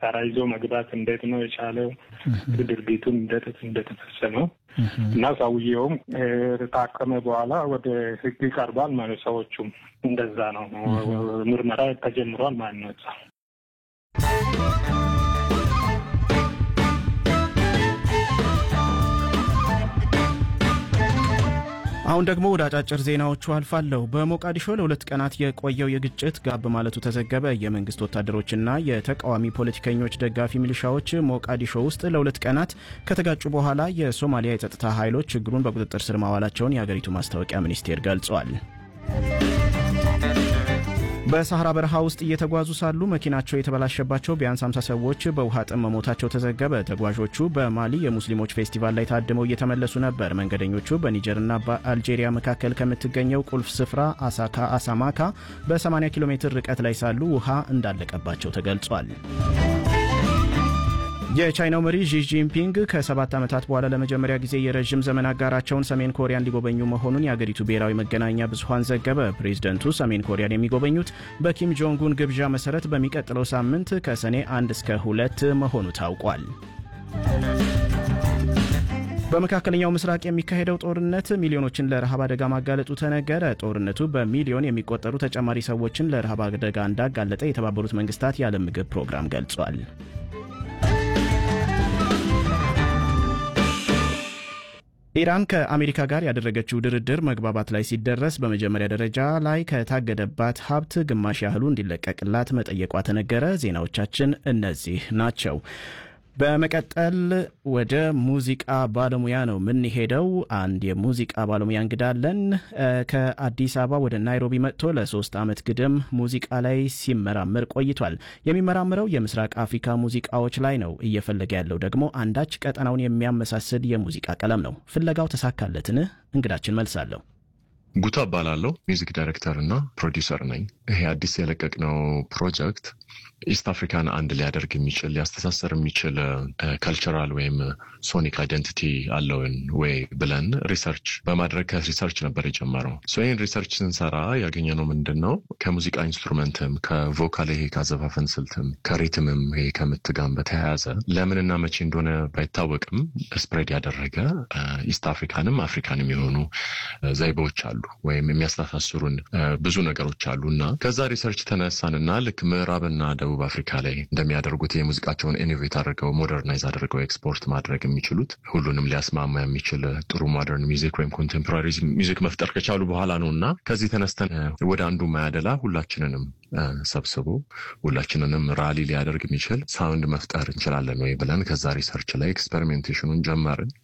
መሳሪያ ይዞ መግባት እንዴት ነው የቻለው? ድርጊቱን እንዴት እንደተፈጸመው እና ሰውየውም ታከመ በኋላ ወደ ሕግ ይቀርባል ማለት ሰዎቹም እንደዛ ነው ምርመራ ተጀምሯል ማለት ነው። አሁን ደግሞ ወደ አጫጭር ዜናዎቹ አልፋለሁ። በሞቃዲሾ ለሁለት ቀናት የቆየው የግጭት ጋብ ማለቱ ተዘገበ። የመንግስት ወታደሮችና የተቃዋሚ ፖለቲከኞች ደጋፊ ሚሊሻዎች ሞቃዲሾ ውስጥ ለሁለት ቀናት ከተጋጩ በኋላ የሶማሊያ የጸጥታ ኃይሎች ችግሩን በቁጥጥር ስር ማዋላቸውን የአገሪቱ ማስታወቂያ ሚኒስቴር ገልጿል። በሳህራ በረሃ ውስጥ እየተጓዙ ሳሉ መኪናቸው የተበላሸባቸው ቢያንስ 50 ሰዎች በውሃ ጥም መሞታቸው ተዘገበ። ተጓዦቹ በማሊ የሙስሊሞች ፌስቲቫል ላይ ታድመው እየተመለሱ ነበር። መንገደኞቹ በኒጀርና በአልጄሪያ መካከል ከምትገኘው ቁልፍ ስፍራ አሳካ አሳማካ በ80 ኪሎ ሜትር ርቀት ላይ ሳሉ ውሃ እንዳለቀባቸው ተገልጿል። የቻይናው መሪ ዢ ጂንፒንግ ከሰባት ዓመታት በኋላ ለመጀመሪያ ጊዜ የረዥም ዘመን አጋራቸውን ሰሜን ኮሪያን ሊጎበኙ መሆኑን የአገሪቱ ብሔራዊ መገናኛ ብዙኃን ዘገበ። ፕሬዝደንቱ ሰሜን ኮሪያን የሚጎበኙት በኪም ጆንጉን ግብዣ መሠረት በሚቀጥለው ሳምንት ከሰኔ አንድ እስከ ሁለት መሆኑ ታውቋል። በመካከለኛው ምስራቅ የሚካሄደው ጦርነት ሚሊዮኖችን ለረሃብ አደጋ ማጋለጡ ተነገረ። ጦርነቱ በሚሊዮን የሚቆጠሩ ተጨማሪ ሰዎችን ለረሃብ አደጋ እንዳጋለጠ የተባበሩት መንግስታት የዓለም ምግብ ፕሮግራም ገልጿል። ኢራን ከአሜሪካ ጋር ያደረገችው ድርድር መግባባት ላይ ሲደረስ በመጀመሪያ ደረጃ ላይ ከታገደባት ሀብት ግማሽ ያህሉ እንዲለቀቅላት መጠየቋ ተነገረ። ዜናዎቻችን እነዚህ ናቸው። በመቀጠል ወደ ሙዚቃ ባለሙያ ነው የምንሄደው። አንድ የሙዚቃ ባለሙያ እንግዳለን። ከአዲስ አበባ ወደ ናይሮቢ መጥቶ ለሶስት ዓመት ግድም ሙዚቃ ላይ ሲመራመር ቆይቷል። የሚመራምረው የምስራቅ አፍሪካ ሙዚቃዎች ላይ ነው። እየፈለገ ያለው ደግሞ አንዳች ቀጠናውን የሚያመሳስል የሙዚቃ ቀለም ነው። ፍለጋው ተሳካለትን? እንግዳችን መልሳለሁ። ጉታ እባላለሁ። ሚውዚክ ዳይሬክተር እና ፕሮዲውሰር ነኝ። ይሄ አዲስ የለቀቅነው ፕሮጀክት ኢስት አፍሪካን አንድ ሊያደርግ የሚችል ሊያስተሳሰር የሚችል ካልቸራል ወይም ሶኒክ አይደንቲቲ አለውን ወይ ብለን ሪሰርች በማድረግ ከሪሰርች ነበር የጀመረው። ይህን ሪሰርች ስንሰራ ያገኘነው ምንድን ነው? ከሙዚቃ ኢንስትሩመንትም ከቮካል ይሄ ከአዘፋፈን ስልትም ከሪትምም ይሄ ከምትጋም በተያያዘ ለምንና መቼ እንደሆነ ባይታወቅም ስፕሬድ ያደረገ ኢስት አፍሪካንም አፍሪካንም የሆኑ ዘይቤዎች አሉ ወይም የሚያስተሳስሩን ብዙ ነገሮች አሉ እና ከዛ ሪሰርች ተነሳንና ልክ ምዕራብና ደቡብ አፍሪካ ላይ እንደሚያደርጉት የሙዚቃቸውን ኢኖቬት አድርገው ሞደርናይዝ አድርገው ኤክስፖርት ማድረግ የሚችሉት ሁሉንም ሊያስማማ የሚችል ጥሩ ሞደርን ሚዚክ ወይም ኮንቴምፖራሪ ሚዚክ መፍጠር ከቻሉ በኋላ ነው እና ከዚህ ተነስተን ወደ አንዱ ማያደላ ሁላችንንም ሰብስቦ ሁላችንንም ራሊ ሊያደርግ የሚችል ሳውንድ መፍጠር እንችላለን ወይ ብለን ከዛ ሪሰርች ላይ ኤክስፐሪሜንቴሽኑን ጀመርን።